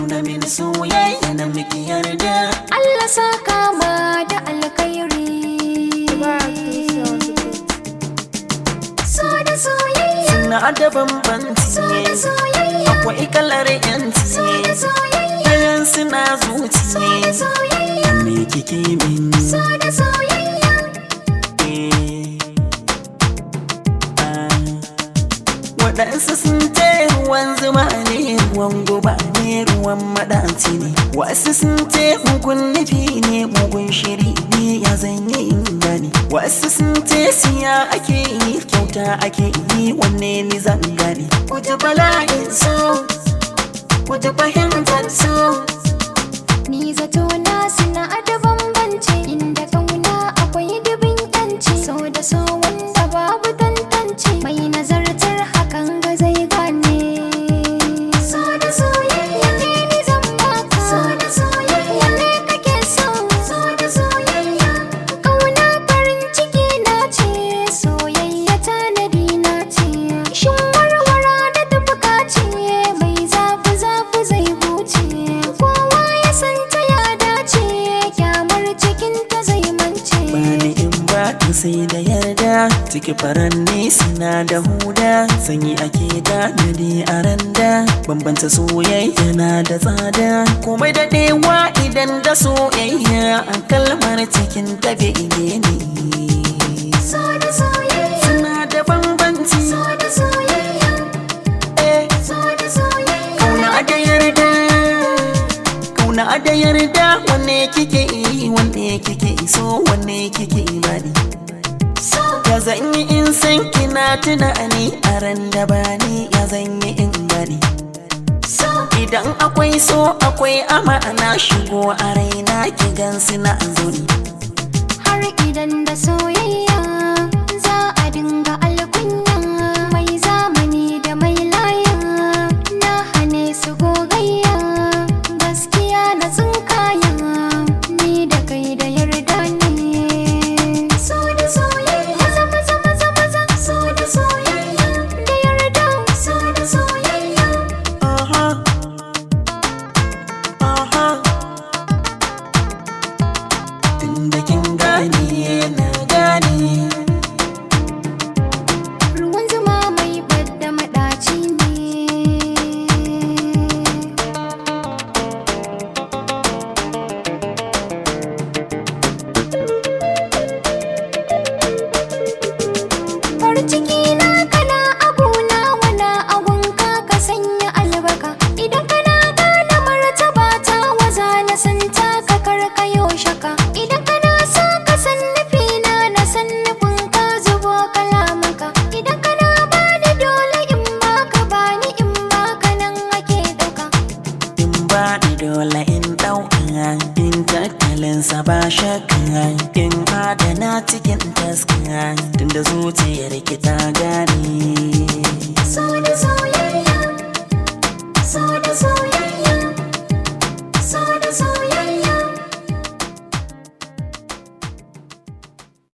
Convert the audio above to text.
nuna mini soyayya na miki yarda Allah saka ma da alkhairi so da soyayya na da bambanci so da soyayya akwai kalar yanci so da soyayya Kayan suna so da zuci soyayya me kike min so da soyayya eh, ah. waɗansu sun ce ruwan zuma ne ruwan guba ne ruwan maɗaci ne wasu sun ce mugun nufi ne mugun shiri ne ya zanyi in gane wasu sun ce siya ake yi kyauta ake yi wanne ni zan gane ku ji bala'in so ku ji fahimtar so Ni zato na suna da bambanci inda kauna akwai dubin yanci so da so wanda babu tantance mai nazartar hakan ga zai gane so da soyayya ne ni zan baka so da soyayya ne kake so so da soyayya kauna farin ciki na ce soyayya tanadi na ce shin warwara da tafuka ce mai zafi zafi zai huce kowa ya san ta ya dace kyamar cikin ta zai mance bani in ba ka sai da yarda ciki faranni suna da huda sanyi ake da nadi a randa bambanta soyayya na da tsada komai daɗewa idan da soyayya a kalmar cikin ta bege ne so da soyayya suna da bambanci so da soyayya eh, so da soyayya kauna da yarda kauna da yarda wanne kike yi wanne kike so wanne kike bani so Ya zan yi in san kina tunani a ran da bani ya zan yi in gani so Idan akwai so akwai amana shigo a raina ki gan suna zuni har idan da soyayya za a dinga alkunya mai zamani da mai laya na hane su gogayya gaskiya na tsinkaya ni da kai da yarda ne so da soyayya maza maza maza maza so da soyayya da yarda so da soyayya Aha Aha Tunda kin gane na gane ruwan zuma mai badda madaci ne farin ciki na kana aguna wana agunka ka sanya albarka idan kana gane martaba ta waza na santa ka karkayo shaka idan kana so ka san nufina na san nufin ka zubo kalamanka idan kana bani dole in baka bani in baka nan ake dauka In ba ni dole in ɗauka in tattalinsa ba shakka in adana cikin taska tunda zuciyar ki ta gane